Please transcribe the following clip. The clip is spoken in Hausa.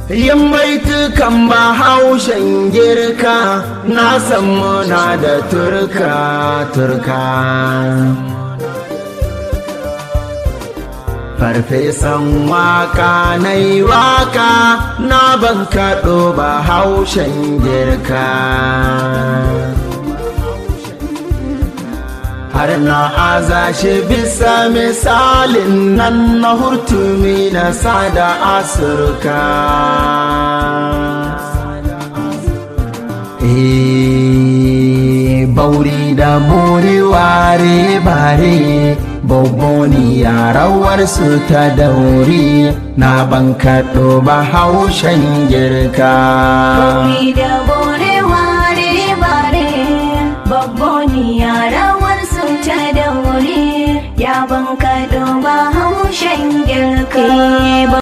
yin baitukan bahaushen girka na san muna da turka turka farfesan waka na yi waka na ban kaɗo bahaushen girka har na aza shi bisa misalin nan na hurtumi na sada asurka bauri da muri ware bare boboni yarawar su ta dauri na ban kaɗo ba haushen girka Bauri da bore ware bare babboni yarawar su ta daure ya ban kaɗo ba haushen girka